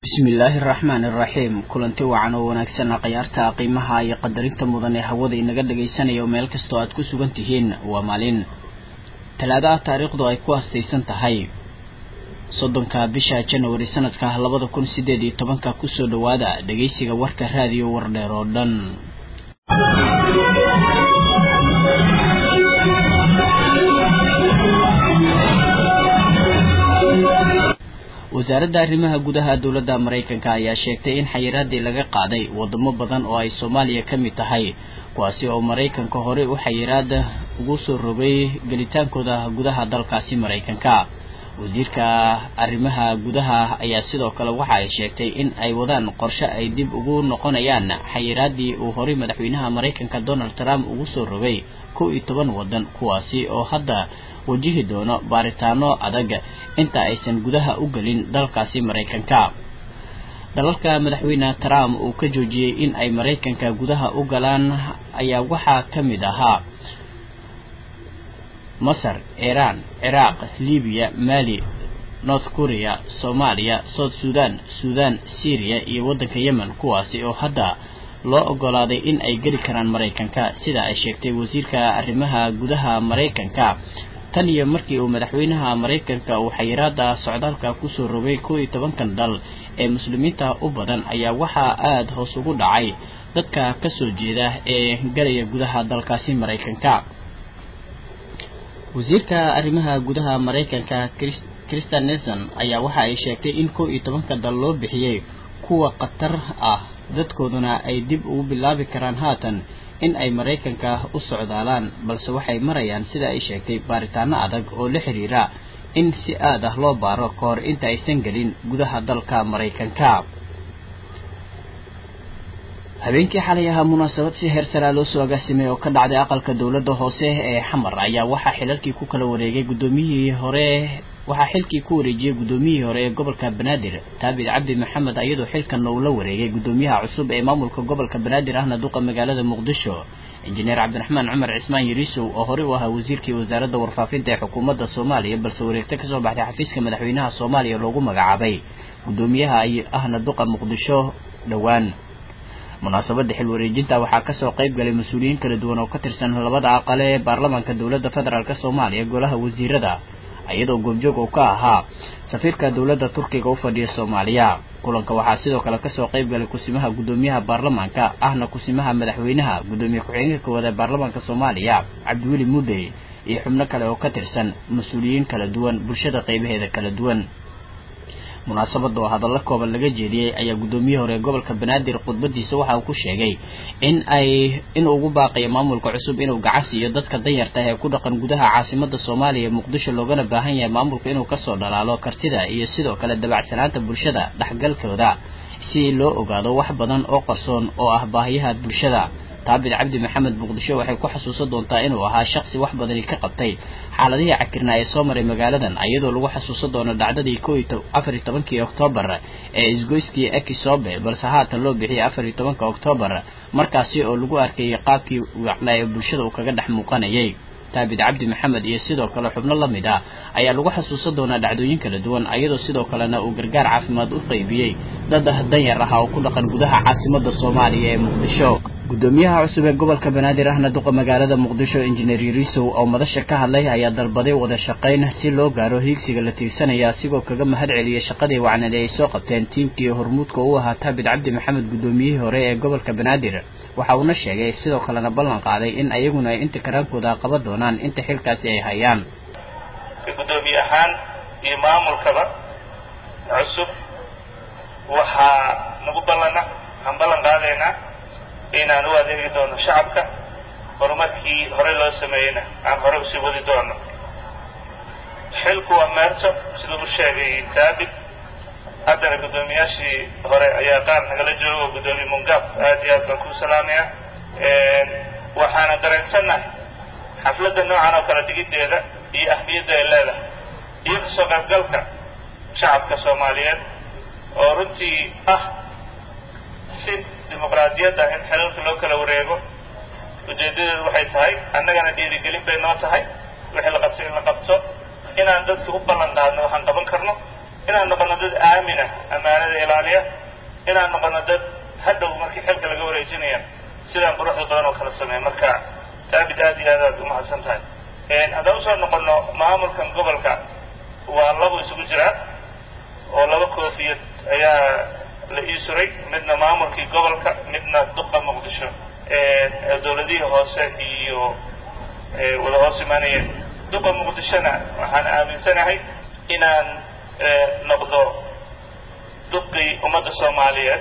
bismillaahi araxmaani iraxiim kulanti wacan oo wanaagsan khiyaarta qiimaha iyo qadarinta mudan ee hawada inaga dhagaysanaya oo meel kastoo aad ku sugan tihiin waa maalin talaadaha taariikhdu ay ku astaysan tahay soddonka bisha janawari sanadka labada kun sideed iyo tobanka kusoo dhawaada dhagaysiga warka raadiyo wardheer oo dhan wasaaradda arrimaha gudaha dowladda maraykanka ayaa sheegtay in xayiraadii laga qaaday wadamo badan oo ay soomaaliya ka mid tahay kuwaasi oo maraykanka horey u xayiraada ugu soo rogay gelitaankooda gudaha dalkaasi maraykanka wasiirka arrimaha gudaha ayaa sidoo kale waxa ay sheegtay in ay wadaan qorshe ay dib ugu noqonayaan xayiraadii uu horey madaxweynaha maraykanka donald trump ugu soo rogay kow iyo toban waddan kuwaasi oo hadda wajihi doono baaritaano adag inta aysan gudaha u gelin dalkaasi maraykanka dalalka madaxweyne trump uu ka joojiyey in ay maraykanka gudaha u galaan ayaa waxaa ka mid ahaa masar iiraan ciraaq libiya mali north korea soomaaliya south sudan sudan syriya iyo waddanka yemen kuwaasi oo hadda loo ogolaaday in ay geli karaan maraykanka sida ay sheegtay wasiirka arrimaha gudaha maraykanka tan iyo markii uu madaxweynaha maraykanka uu xayiraada socdaalka kusoo rogay kow iyo tobankan dal ee muslimiinta u badan ayaa waxaa aada hoos ugu dhacay dadka kasoo jeeda ee galaya gudaha dalkaasi maraykanka wasiirka arrimaha gudaha maraykanka christian nelson ayaa waxa ay sheegtay in kow iyo tobanka dal loo bixiyey kuwa khatar ah dadkooduna ay dib ugu bilaabi karaan haatan in ay maraykanka u socdaalaan balse waxay marayaan sida ay sheegtay baaritaano adag oo la xiriira in si aad ah loo baaro ka hor inta aysan gelin gudaha dalka maraykanka habeenkii xalay ahaa munaasabad si heer saraa loo soo agaasimay oo ka dhacday aqalka dowladda hoose ee xamar ayaa waxaa xilalkii ku kala wareegay guddoomiyihii hore waxaa xilkii ku wareejiyey guddoomiyihii hore ee gobolka banaadir taabid cabdi maxamed iyadoo xilkanna uu la wareegay guddoomiyaha cusub ee maamulka gobolka banaadir ahna duqa magaalada muqdisho injineer cabdiraxmaan cumar cismaan yariisow oo horey u ahaa wasiirkii wasaaradda warfaafinta ee xukuumadda soomaaliya balse wareegto kasoo baxday xafiiska madaxweynaha soomaaliya loogu magacaabay guddoomiyaha ahna duqa muqdisho dhowaan munaasabada xil wareejinta waxaa kasoo qayb galay mas-uuliyiin kala duwan oo ka tirsan labada aqale ee baarlamaanka dowladda federaalk soomaaliya golaha wasiirada iyadoo goobjoog uu ka ahaa safiirka dowladda turkiga u fadhiya soomaaliya kulanka waxaa sidoo kale kasoo qayb galay kusimaha guddoomiyaha baarlamaanka ahna kusimaha madaxweynaha guddoomiye ku-xigeenka koowaad ee baarlamaanka soomaaliya cabdiweli mudey iyo xubno kale oo ka tirsan mas-uuliyiin kala duwan bulshada qeybaheeda kala duwan munaasabada oo hadallo kooban laga jeediyey ayaa guddoomiye hore gobolka banaadir khudbadiisa waxa uu ku sheegay in ay inuu ugu baaqayo maamulka cusub inuu gacan siiyo dadka danyarta ee ku dhaqan gudaha caasimada soomaaliya muqdisho loogana baahan yahay maamulka inuu kasoo dhalaalo kartida iyo sidoo kale dabacsanaanta bulshada dhexgalkooda si loo ogaado wax badan oo qarsoon oo ah baahiyaha bulshada taabid cabdi maxamed muqdisho waxay ku xasuusan doontaa inuu ahaa shaqsi wax badani ka qabtay xaaladihii cakirnaa ee soo maray magaaladan iyadoo lagu xasuusan doono dhacdadii ko afar iyo tobankii oktoobar ee isgoyskii ekisobe balse haatan loo bixiyay afar iyo tobanka oktoobar markaasi oo lagu arkayay qaabkii wacnaa ee bulshada uu kaga dhex muuqanayay taabid cabdi maxamed iyo sidoo kale xubno la mid ah ayaa lagu xasuusan doonaa dhacdooyin kala duwan iyadoo sidoo kalena uu gargaar caafimaad u qaybiyey dad danyar ah oo ku dhaqan gudaha caasimada soomaaliya ee muqdisho guddoomiyaha cusub ee gobolka banaadir ahna duqa magaalada muqdisho injineer yariisow oo madasha ka hadlay ayaa dalbaday wada shaqayn si loo gaaro hiigsiga la tiirsanaya asigoo kaga mahad celiyay shaqadii wacnade ay soo qabteen tiimkii hormuudka u ahaa taabid cabdi maxamed guddoomiyihii hore ee gobolka banaadir waxa uuna sheegay sidoo kalena ballan qaaday in ayaguna ay inta karaankooda qaban doonaan inta xilkaasi ay hayaan guddoomiye ahaan iyo maamulkaba cusub waxaa nagu ballana waxaan ballan qaadaynaa inaan u adeegi doono shacabka horumarkii horey loo sameeyeyna aan hore usii wadi doono xilku waa meerto siduu u sheegay taabid haddana guddoomiyaashii hore ayaa qaar nagala joogo guddoomiye mungab aad iyo aad baan kuu salaamaya waxaana dareensannahay xafladda noocan oo kale dhigiddeeda iyo ahmiyadda ay leedahay iyo kasoo qaybgalka shacabka soomaaliyeed oo runtii ah si dimuqraadiyadda in xilalka loo kala wareego ujeeddadeedu waxay tahay annagana dhiirigelin bay noo tahay wixii la qabto in la qabto inaan dadka u ballan qaadno waxaan qaban karno inaan noqono dad aamina ammaanada ilaaliya inaan noqono dad hadhow markii xilka laga wareejinaya sidaan quruxda badan oo kala sameeya marka taabid aad iyo aad aad umahadsan tahay haddaan usoo noqono maamulkan gobolka waa labo isugu jiraa oo laba koofiyad ayaa la ii suray midna maamulkii gobolka midna duqa muqdisho dawladihii hoose iyo wada hoos imaanayeen duqa muqdishona waxaan aaminsanahay inaan noqdo duqii ummadda soomaaliyeed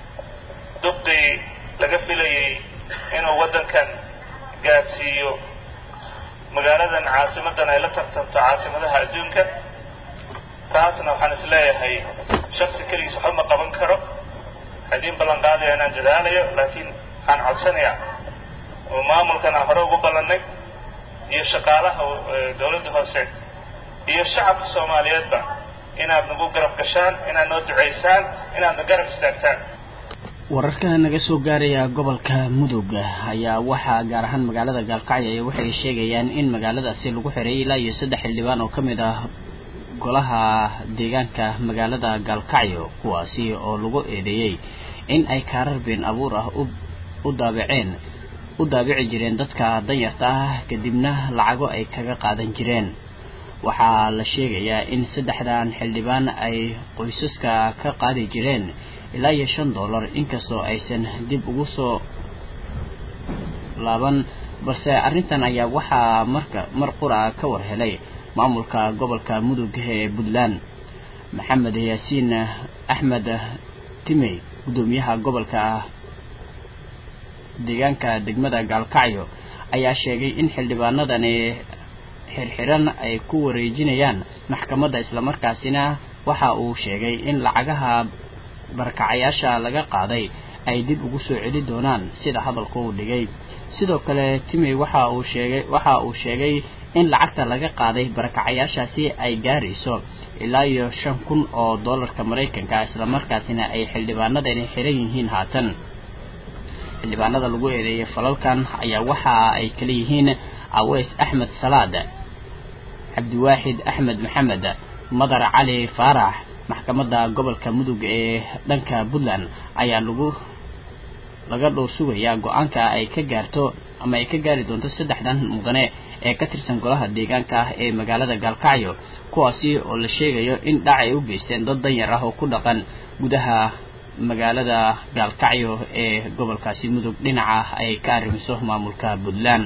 duqii laga filayay inuu waddankan gaadsiiyo magaaladan caasimadan ay la tartanto caasimadaha adduunka taasna waxaan is leeyahay shaksi keligiis waxba ma qaban karo hadiin ballan qaadaya inaan dadaalayo laakiin waxaan codsanayaa oo maamulkan aan hore ugu ballannay iyo shaqaalaha dawladda hoose iyo shacabka soomaaliyeedba inaad nagu garab gashaan inaad noo ducaysaan inaadna garab istaagtaan wararka naga soo gaaraya gobolka mudug ayaa waxaa gaar ahaan magaalada gaalkacyo waxay sheegayaan in magaaladaasi lagu xiray ilaa iyo saddex xildhibaan oo ka mid ah golaha deegaanka magaalada gaalkacyo kuwaasi oo lagu eedeeyey in ay kaarar been abuur ah u daabaceen u daabici jireen dadka danyarta ah kadibna lacago ay kaga qaadan jireen waxaa la sheegayaa in saddexdan xildhibaan ay qoysaska ka qaadi jireen ilaa iyo shan dollar inkastoo aysan dib ugu soo laaban balse arrintan ayaa waxaa marka mar qura ka war helay maamulka gobolka mudug ee puntland maxamed yaasiin axmed timey guddoomiyaha gobolka deegaanka degmada gaalkacyo ayaa sheegay in xildhibaanadani xirxiran ay ku wareejinayaan maxkamadda islamarkaasina waxa uu sheegay in lacagaha barakacayaasha laga qaaday ay dib ugu soo celi doonaan sida hadalka uu dhigay sidoo kale timey waxa uu sheegay waxa uu sheegay in lacagta laga qaaday barakacayaashaasi ay gaarayso ilaa iyo shan kun oo dollarka maraykanka islamarkaasina ay xildhibaanadani xiran yihiin haatan xildhibaanada lagu eedeeyay falalkan ayaa waxa ay kala yihiin aweys axmed salaad cabdiwaaxid axmed maxamed madar cali faarax maxkamadda gobolka mudug ee dhanka puntland ayaa lagu laga dhowr sugayaa go-aanka ay ka gaarto ama ay ka gaari doonto saddexdan mudane ee ka tirsan golaha deegaanka ah ee magaalada gaalkacyo kuwaasi oo la sheegayo in dhac ay u geysteen dad danyar ah oo ku dhaqan gudaha magaalada gaalkacyo ee gobolkaasi mudug dhinaca ay ka arrimiso maamulka puntland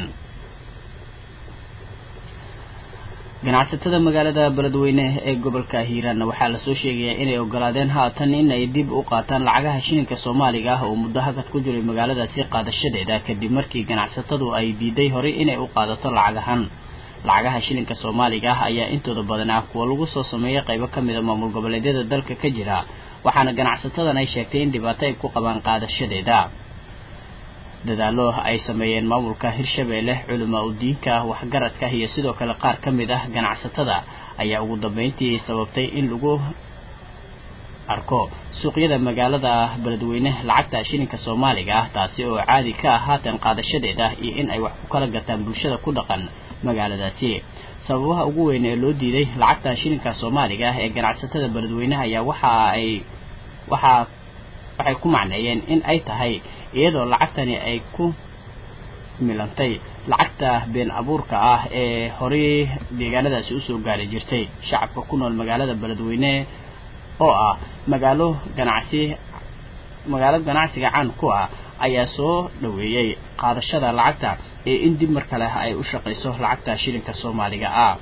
ganacsatada magaalada beledweyne ee gobolka hiiraan waxaa lasoo sheegayaa inay ogolaadeen haatan in ay dib u qaataan lacagaha shilinka soomaaliga ah oo muddo hakad ku jiray magaaladaasi qaadashadeeda kadib markii ganacsatadu ay diiday horey inay u qaadato lacagahan lacagaha shilinka soomaaliga ah ayaa intooda badan ah kuwa lagu soo sameeyay qaybo ka mid a maamul goboleedyada dalka ka jira waxaana ganacsatadan ay sheegtay in dhibaato ay ku qabaan qaadashadeeda dadaalo ay sameeyeen maamulka hirshabeelle culamaa udiinka waxgaradka iyo sidoo kale qaar ka mid ah ganacsatada ayaa ugu dambeyntii sababtay in lagu arko suuqyada magaalada beledweyne lacagta shilinka soomaaliga ah taasi oo caadi ka ah haatan qaadashadeeda iyo in ay wax ku kala gataan bulshada ku dhaqan magaaladaasi sababaha ugu weyn ee loo diiday lacagta shilinka soomaaliga ah ee ganacsatada beledweyneha ayaa waxa ay waxaa waxay ku macneeyeen in ay tahay iyadoo lacagtani ay ku milantay lacagta been abuurka ah ee horey deegaanadaasi usoo gaari jirtay shacabka ku nool magaalada beledweyne oo ah magaalo ganacsi magaalo ganacsiga caan ku ah ayaa soo dhaweeyey qaadashada lacagta ee in dib mar kale ay u shaqayso lacagta shilinka soomaaliga ah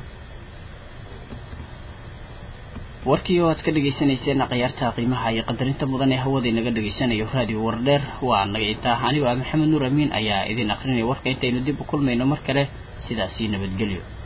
warkii oo aad ka dhagaysanayseen khiyaarta qiimaha iyo qadarinta mudan ee hawada inaga dhegaysanayo raadiyo wardheer waa naga intaa anigoo ah maxamed nuur amiin ayaa idin akrinaya warka intaynu dib u kulmayno mar kale sidaasii nabadgelyo